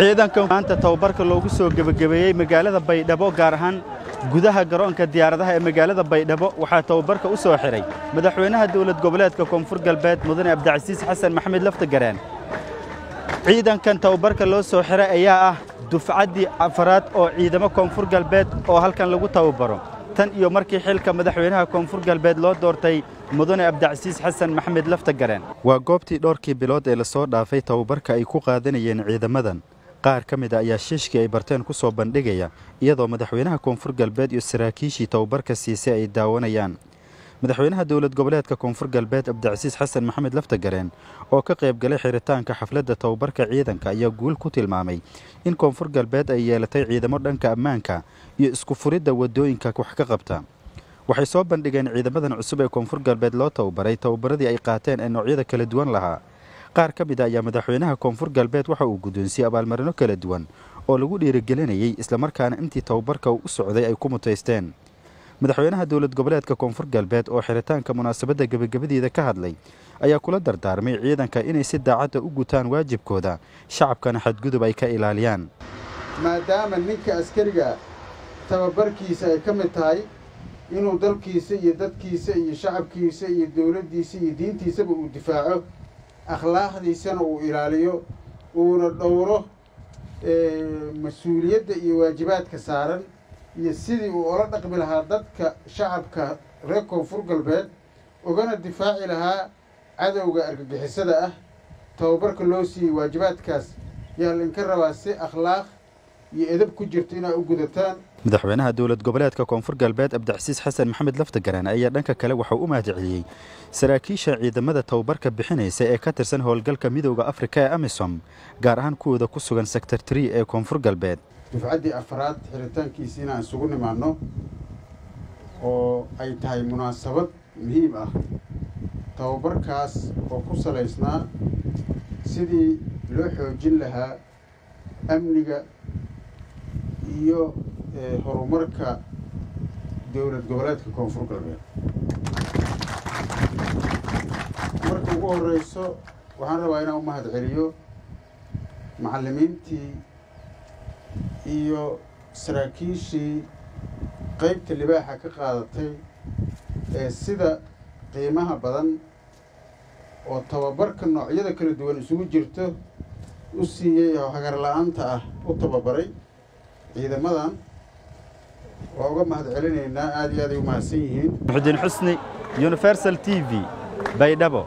ciidankan maanta tababarka loogu soo gebagabeeyey magaalada baydhabo gaar ahaan gudaha garoonka diyaaradaha ee magaalada baydhabo waxaa tababarka u soo xidhay madaxweynaha dowlad goboleedka koonfur galbeed mudane abdicasiis xasan maxamed laftagareen ciidankan tababarka loo soo xidhay ayaa ah dufcaddii afaraad oo ciidamo koonfur galbeed oo halkan lagu tababaro tan iyo markii xilka madaxweynaha koonfur galbeed loo doortay mudane abdicasiis xasan maxamed laftagareen waa goobtii dhowrkii bilood ee lasoo dhaafay tababarka ay ku qaadanayeen ciidamadan qaar ka mid a ayaa shiishkii ay barteen ku soo bandhigaya iyadoo madaxweynaha koonfur galbeed iyo saraakiishii tababarka siisay ay daawanayaan madaxweynaha dowlad goboleedka koonfur galbeed abdicasiis xasan maxamed laftagareen oo ka qayb galay xiritaanka xafladda tababarka ciidanka ayaa guul ku tilmaamay in koonfur galbeed ay yeelatay ciidamo dhanka ammaanka iyo isku furidda waddooyinka wax ka qabta waxay soo bandhigeen ciidamadan cusub ee koonfur galbeed loo tababaray tababaradii ay qaateen ee noocyada kala duwan lahaa qaar ka mid a ayaa madaxweynaha koonfur galbeed waxa uu guddoonsiyey abaalmarino kala duwan oo lagu dhiirigelinayey islamarkaana intii tababarka uu u socday ay ku mutaysteen madaxweynaha dowlad goboleedka koonfur galbeed oo xiritaanka munaasabadda gebagabadeeda ka hadlay ayaa kula dardaarmay ciidanka inay si daacadda u gutaan waajibkooda shacabkana xadgudub ay ka ilaaliyaan maadaama ninka askariga tababarkiisa ay ka mid tahay inuu dalkiisa iyo dadkiisa iyo shacabkiisa iyo dowladdiisa iyo diintiisaba uu difaaco akhlaaqdiisana uu ilaaliyo uuna dhowro mas-uuliyadda iyo waajibaadka saaran iyo sidii uu ola dhaqmi lahaa dadka shacabka reer koonfur galbeed ugana difaaci lahaa cadowga argagixisada ah tababarka loo siiyey waajibaadkaas yaa lainka rabaa si akhlaaq iyo edab ku jirto inaa u gudataan madaxweynaha dowlad goboleedka koonfur galbeed abdicasiis xasan maxamed laftagareen ayaa dhanka kale waxau u mahadceliyey saraakiisha ciidamada tababarka bixinaysa ee ka tirsan howlgalka midowda afrika ee amisom gaar ahaan kuwooda ku sugan sector tree ee koonfur galbeed dufcaddii afraad xiritaankiisi inaan isugu nimaanno oo ay tahay munaasabad muhiim ah tababarkaas oo ku salaysnaa sidii loo xoojin lahaa amniga iyo horumarka dowlad goboleedka koonfur galbeed marka ugu horreyso waxaan rabaa inaan u mahad celiyo macallimiintii iyo saraakiishii qaybta libaaxa ka qaadatay ee sida qiimaha badan oo tababarka noocyada kala duwan isugu jirto u siiyey oo hagar la-aanta ah u tababaray ciidamadan waa uga mahad celinaynaa aad iyo aad ay u mahadsan yihiin muxudiin xusni universal t v baydhabo